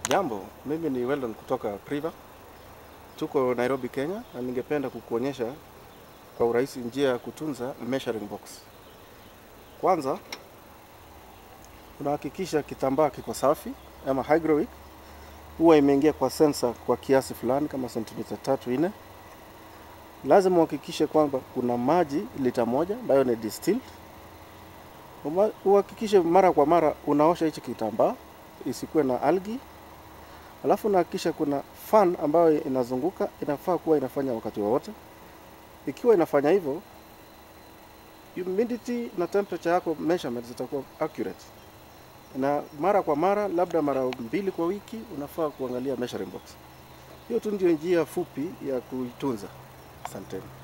Jambo, mimi ni Weldon kutoka Priva. Tuko Nairobi, Kenya na ningependa kukuonyesha kwa urahisi njia ya kutunza measuring box. Kwanza unahakikisha kitambaa kiko safi ama hygrowick huwa imeingia kwa sensor kwa kiasi fulani kama sentimita tatu nne. Lazima uhakikishe kwamba kuna maji lita moja ambayo ni distilled. Uma- Uhakikishe mara kwa mara unaosha hichi kitambaa isikuwe na algae Alafu nahakikisha kuna fan ambayo inazunguka, inafaa kuwa inafanya wakati wowote. Ikiwa inafanya hivyo, humidity na temperature yako measurements zitakuwa accurate. Na mara kwa mara, labda mara mbili kwa wiki, unafaa kuangalia measuring box. Hiyo tu ndio njia fupi ya kuitunza. Asanteni.